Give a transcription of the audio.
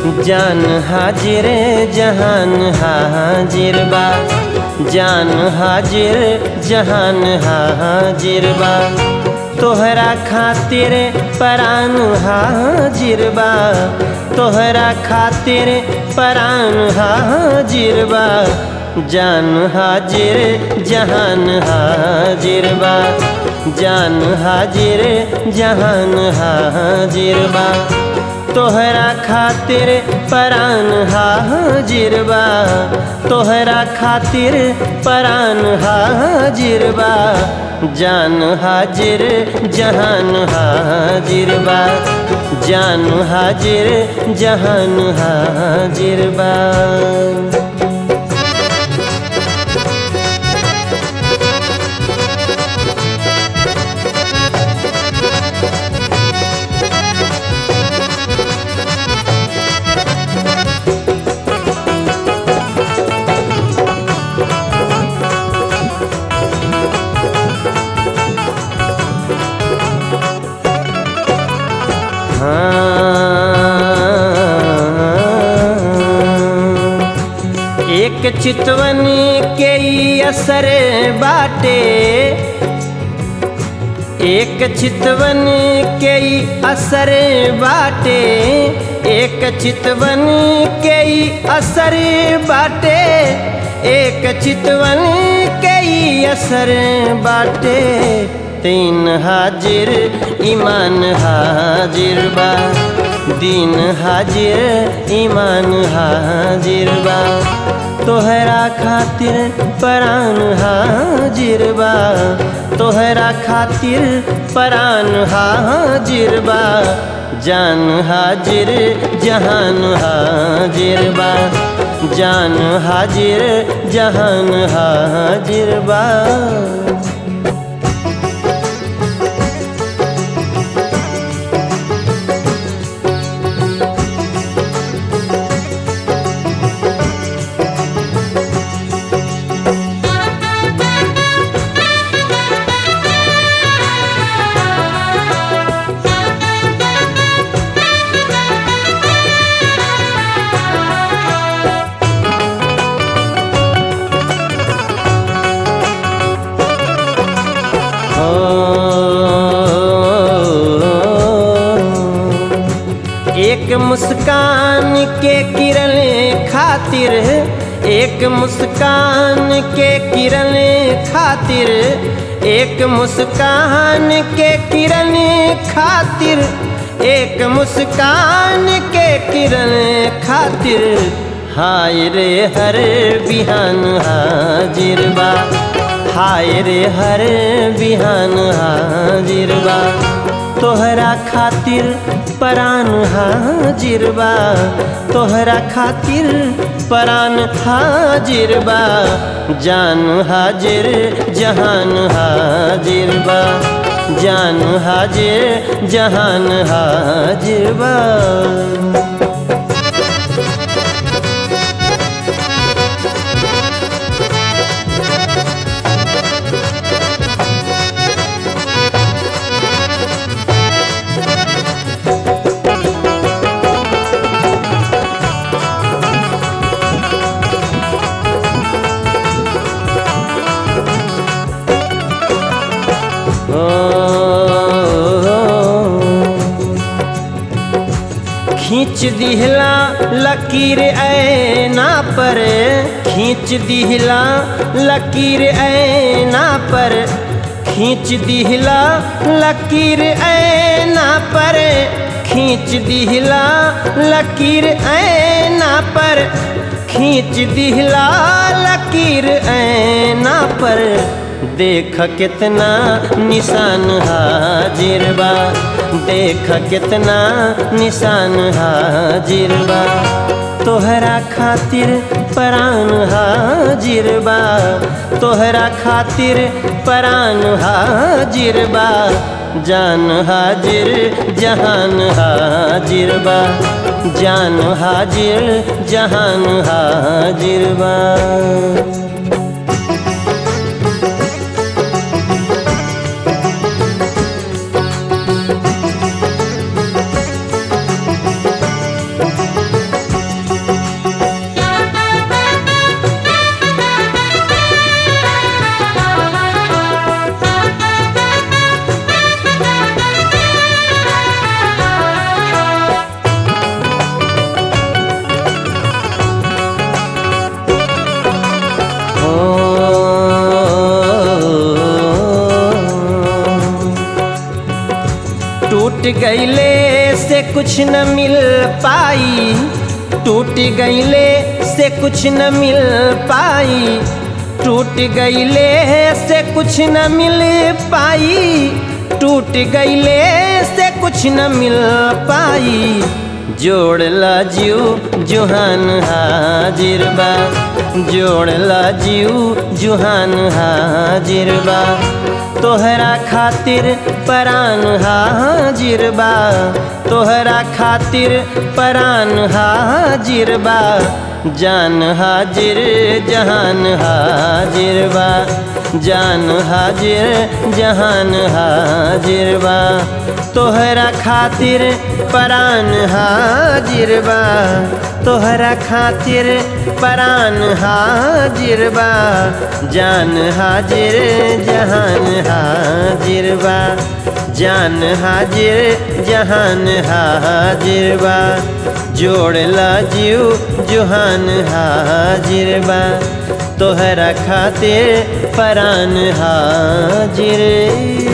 जान हाजिर जहान हाजिर बा जान हाजिर जहान हाजिर बा तोहरा खातिर परान हाजिर बा तोहरा खातिर परान हाजिर बा जान हाजिर जहान हाजिर बा जान हाजिर जहान हाजिर बा तोहरा खातिर परान हाजिर बा तोहरा खातिर परान हाजिर बा जान हाजिर जहान हाजिर बा जान हाजिर जहान हाजिर बा हाँ। एक चितवन के ई असर बाटे एक चितवन के ई असर बाटे एक चितवन के ई असर बाटे एक चितवन के ई असर बाटे तीन हाजिर ईमान हाजिर बा दीन हाजिर ईमान हाजिर बा तोहरा खातिर परान हाजिर बा तोहरा खातिर परान हाजिर बा जान हाजिर जहान हाजिर बा जान हाजिर जहान हाजिर बा एक मुस्कान के किरण खातिर एक मुस्कान के किरण खातिर एक मुस्कान के किरण खातिर एक मुस्कान के किरण खातिर हाय रे हर बिहान हाजिर बा हाय रे हर बिहान हाजिर बा तोहरा खातिर परान हाजिर बा तोहरा खातिर परान हाजिर बा जान हाजिर जहान हाजिर बा जान हाजिर जहान हाजिर बा खींच दिहला लकीर ऐना पर खींच दिहला लकीर ऐना पर खींच दिहला लकीर ऐना पर खींच दिहला लकीर ऐना पर खींच दिहला लकीर ऐना पर देख कितना निशान हाजिर बा देख कितना निशान हाजिर बा तोहरा खातिर परान हाजिर बा तोहरा खातिर परान हाजिर बा जान हाजिर जहान हाजिर बा जान हाजिर जहान हाजिर बा गईले से कुछ न मिल पाई टूट गईले से कुछ न मिल पाई टूट गईले से कुछ न मिल पाई टूट गईले से कुछ न मिल पाई जोड़ला जीव जुहान हाजिर बा जोड़ला जीव जुहान हाजिर बा तोहरा खातिर परान हाजिर बा तोहरा खातिर परान हाजिर बा जान हाजिर जहान हाजिर बा जान हाजिर जहान हाजिर बा तोहरा खातिर परान हाजिर बा तोहरा खातिर परान हाजिर बा जान हाजिर जहान हाजिर बा जान हाजिर जहान हाजिर बा जोड़ला जीव जुहान हाजिर बा तोहरा खातिर परान हाजिर